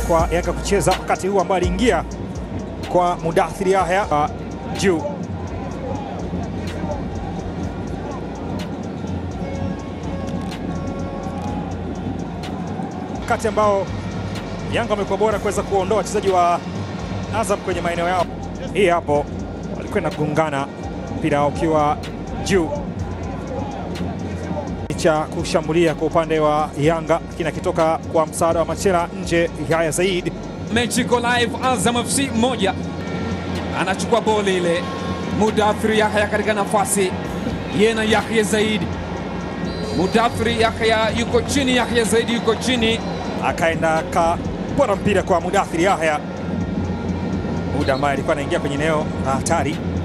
kwa Yanga kucheza wakati huu ambao aliingia kwa Mudathiri Yahya uh, juu wakati ambao Yanga wamekuwa bora kuweza kuondoa wachezaji wa Azam kwenye maeneo yao. Hii hapo walikwenda kugongana, mpira ukiwa juu cha kushambulia kwa upande wa Yanga, lakini akitoka kwa msaada wa Machela nje. Yahya Said Mechi iko live, Azam FC moja anachukua boli ile, Mudathiri Yahya katika nafasi yeye na Yahya Zaid. Mudathiri Yahya yuko chini, Yahya Zaid yuko chini, akaenda kapora mpira kwa Mudathiri Yahya, muda ambaye alikuwa anaingia kwenye eneo la hatari.